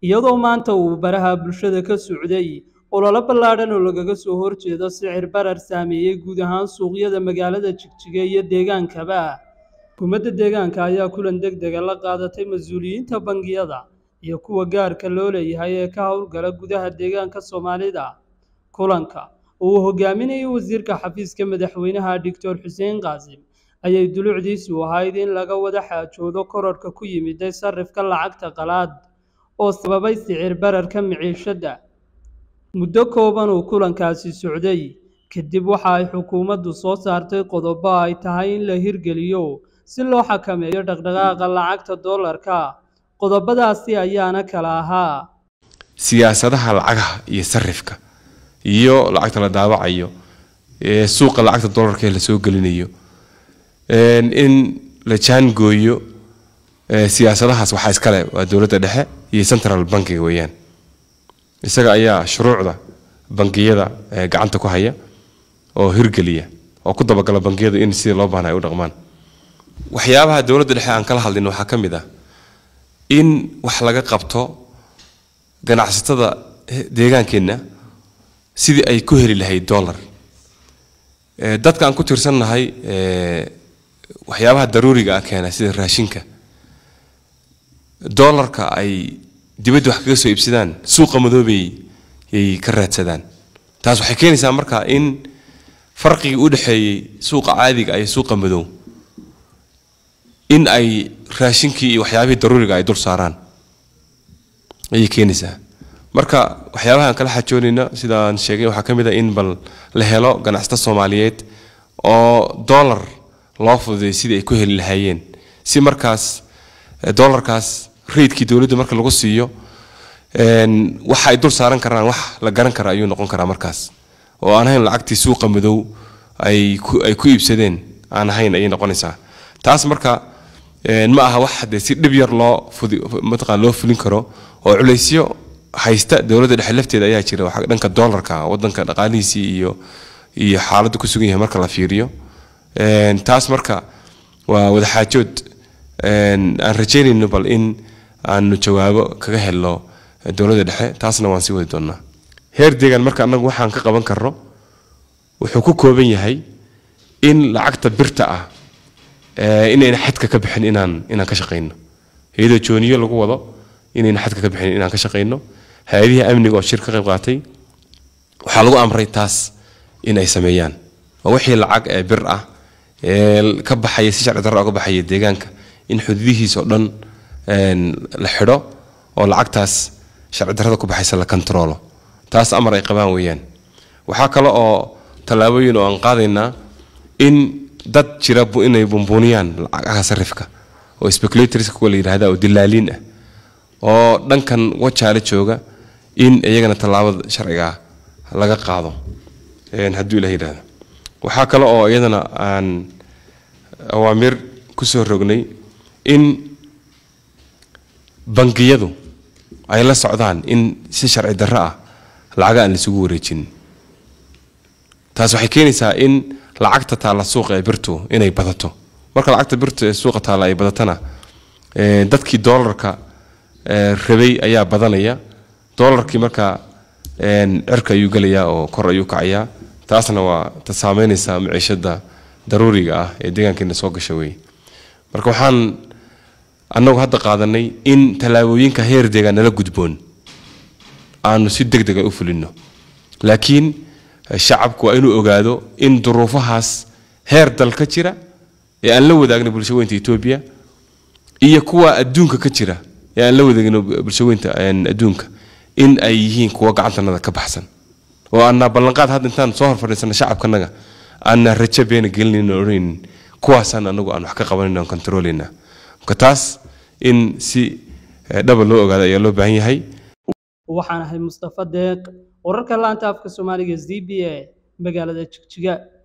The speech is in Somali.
iyadoo maanta uu baraha bulshada ka socday ololo ballaadhan oo lagaga soo horjeedo sicir barar saameeyey guud ahaan suuqyada magaalada jigjiga iyo deegaankaba xukuumadda deegaanka ayaa kulan deg dega la qaadatay mas-uuliyiinta bangiyada iyo kuwa gaarka loo leeyahay ee ka howlgala gudaha deegaanka soomaalida kulanka oo uu hogaaminayay wasiirka xafiiska madaxweynaha doctor xuseen qaasim ayay dulucdiisu ahayd in laga wada xaajoodo kororhka ku yimiday sarifka lacagta qalaad oo sababay sicir bararka miciishadda muddo kooban uu kulankaasi socday kadib waxa ay xukuumaddu soo saartay qodobo ay tahay in la hirgeliyo si loo xakameeyo dhaqdhaqaaqa lacagta doolarka qodobadaasi ayaana kala ahaa siyaasadaha lacagaha iyo sarifka iyo lacagta la daawacayo ee suuqa lacagta doolarka ee lasoo gelinayo in la jaangooyo siyaasadahaas waxaa iskale waa dowladda dhexe iyo central bankiga weeyaan isaga ayaa shuruucda bangiyada gacanta ku haya oo hirgeliya oo ku dabagala bangiyadu in sidii loo baahna ay u dhaqmaan waxyaabaha dowladda dhexe aan kala hadlin waxaa ka mid ah in wax laga qabto ganacsatada deegaankeenna sidii ay ku heli lahayd dollar dadka aan ku tiirsannahay waxyaabaha daruuriga ah keena sida raashinka dollarka ay dibadda wax kaga soo iibsadaan suuqa madoobay yay ka raadsadaan taas waxay keenaysaa marka in farqigii u dhexeeyey suuqa caadiga iyo suuqa madow in ay raashinkii iyo waxyaabihii daruuriga ay dul saaraan ayay keenaysaa marka waxyaabaha aan kala xajoonayna sidaan sheegay waxaa ka mid a in bal la helo ganacsato soomaaliyeed oo dollar loo fududay sidii ay ku heli lahaayeen si markaas dollarkaas raidkii dowladda marka lagu siiyo waxa ay dul saaran karaan wax la garan kara ayuu noqon karaa markaas oo aan ahayn lacagtii suuqa madow ay ay ku iibsadeen aan ahayn ayay noqonaysaa taas marka ma aha wax hadee si dhib yar loo fudi mataqaan loo fulin karo oo culaysyo haysta dowladda dhexe lafteeda ayaa jira waxa dhanka dollarka wadanka dhaqaalihiisii iyo iyo xaaladda ku sugan yahay marka la fiiriyo taas marka waa wadaxaajood aan rajaynayno bal in aanu jawaabo kaga helno dowladda dhexe taasna waan sii wadi doonaa heer deegaan marka annagu waxaan ka qaban karno wuxuu ku kooban yahay in lacagta birta ah inayna xadka ka bixin inaan inaan ka shaqayno iyadoo jooniyo lagu wado inayna xadka ka bixin inaan ka shaqayno hay-adihii amniga oo shir ka qayb qaatay waxaa lagu amray taas in ay sameeyaan waa wixii lacag ee bir ah ee ka baxaya si sharci darro ka baxaya deegaanka in xuduudihiisa oo dhan la xidho oo lacagtaas sharci darrada ku baxaysa la kontaroolo taas amar ay qabaan weeyaan waxaa kale oo tallaabooyin oo aan qaadaynaa in dad jira inay bumbuuniyaan lacagaha sarifka oo speculators kuwa la yidhahda oo dilaaliin ah oo dhankan wajaale jooga in iyagana tallaabada sharciga laga qaado hadduu ilah yidhahdo waxaa kale oo iyadana aan awaamir kusoo rognay in bangiyadu ay la socdaan in si sharci darro ah lacaga aan laisugu wareejin taas waxay keenaysaa in lacagta taalla suuqa ee birtu inay badato marka lacagta birtu ee suuqa taalla ay badatana dadkii doolarka rabay ayaa badanaya doolarkii marka cirka ayuu gelayaa oo kor ayuu kacayaa taasna waa ta saameynaysa maciishada daruuriga ah ee deegaankeena soo gasha wey marka waxaan annagu hadda qaadanay in tallaabooyinka heer deegaan nala gudboon aanu si deg dega u fulino laakiin shacabku waa inuu ogaado in duruufahaas heer dal ka jira ee aan la wadaagna bulshaweynta etoobiya iyo kuwa adduunka ka jira ee aan la wadaagno bulshaweynta adduunka in ay yihiin kuwa gacantanada ka baxsan oo aanaa ballanqaad hadda intaan soo hor fadhiisana shacabkanaga aanaa rajo beena gelinayn oo odhanaynin kuwaasaan anagu aan wax ka qabanayna aan kontaroolaynaa marka taas in si dhaba loo ogaado ayaa loo baahan yahay waxaan ahay mustafa deeq wararka laanta afka soomaaliga z b a magaalada jigjiga